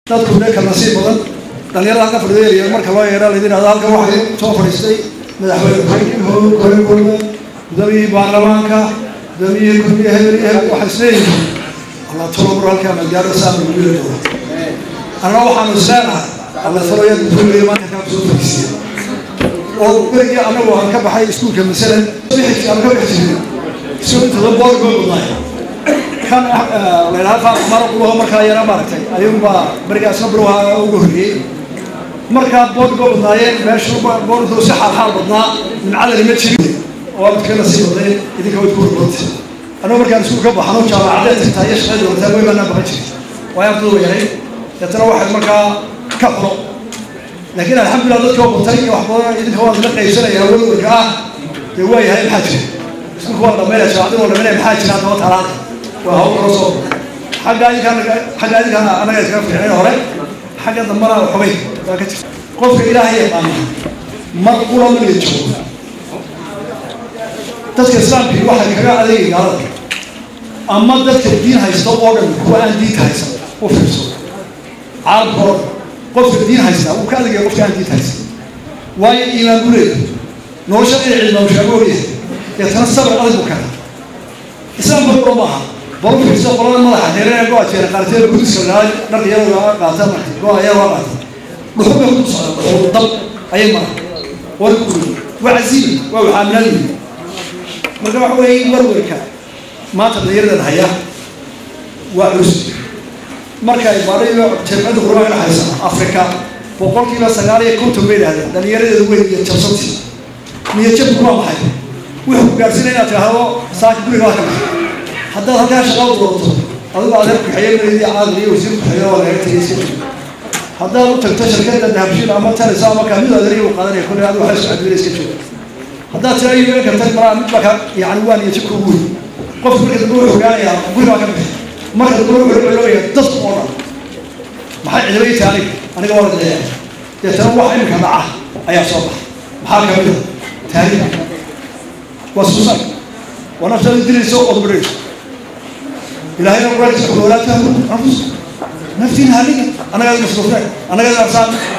dadku de ka nasiib badan dhalinyarada halka fadhideelaya marka loo yeedha laydin hahdo halkan waxay soo fadhiistay madaxweyne ku-xigeenkii koregoolda gudoomiyihii baarlamaanka gudoomiyihii gudmiye hebel iyo hebel waxay isleeyihiin alla tolobur halkaa madgaaro saama gudula dooda annana waxaanu isleenahay alla toloya gudulaya maanta kaa soo fadhiisiya oo berigii anagu aan ka baxay iskuulka masalan bixi aan ka bixi jirin isagoo intada boorgoo badnaay kan layidhaha qaar mara qulaho markaa yara maaragtay ayuunbaa berigaa isna bilowaha ugu horreeyey markaa boorgoo badnaayeen meesha boorgoo si xaalxaal badnaa mincadani ma jirin oo aad kana sii badnay idinka waad ku horboonta anuu markaan iskuul ka baxano jaamacadeed xitaa iyo shaqada doontaa way baanaa baqan jirin waayo ardadu yaray deetana waxay markaa ka xulo laakiin alxamdulillah dadka oo batay iyo wax badan idinka waa la qaybsanaya warwarka ah dee waa yahay maxaa jira iskuulka waa dhamaynaya shaacadin waa dhamaynaya maxaa jira haddaba talaada waa hawl kala soo xagga idinka xagga idinka anaga iskaga fiicnayn hore xagga dambana xubay waa ka jirta qofka ilaahay yaqaana mar kula miga joogo dadka islaamkii waxay kaga adeegay gaalada ama dadka diin haysta oo dhan kuwa aan diinta haysan u fiirso caalamka oo dhan qofka diin haysta wuu ka adeegaya qofka aan diinta haysan waayo iimaan buu leeyahay nolosha inay cilmaamushaabo ogyahay deetana sabir adag buu keenaa islaamka kula maaha baru fiirso qolada madaxa reeree go-a jeera qaarteeda gudiska dharka iyada qaata marka go-a iyada waa qaata dhuxul bay ku socda dhuxul dab ayay mara war ku waa casiibi waa waxaaminadii marka waxa weeye warwarka maanta dhalinyaradan haya waa culus marka ay baadhayo jamciyadda qurbaanka dhexaysa afrika boqolkiiba sagaal iyo konton bay idhahdeen dhalinyaradeedu weyn iyo jabsantii niyo jabku waa maxay wuxuu ku gaarsiinaya inaad tidhaahdo saaka guriga waa ka baxay haddaad halkaa shaqada doorato adigu adeer ku-xigeenaydi caadil iyo wasiir ku-xigeen waa laga tegay iska jiro haddaad u tagto shirkadda dahabshiil ama talis ama kamid adeer u qaadanaya kolle adigu waxay isku cadwina iska jiro haddaad tira iiga kartay malaa mid baka yani waa niyo jabka ugu weyn qofku marka dambe wuxuu ogaanayaa guriga waa ka bixi marka dambe wuxuu celooyaa dadku oo dhan maxay cidaba ii tahay aniga aniga waa la dayaa deetana wax imika dhaca ayaa soo baxa maxaa kamid a taariikh waa suusan waa naftada dilayso ood badhayso ilaahayna quraankiisa wuxuu walaa tahlu anfus naftiina haliga anagaad masruufnay anagaad arsaan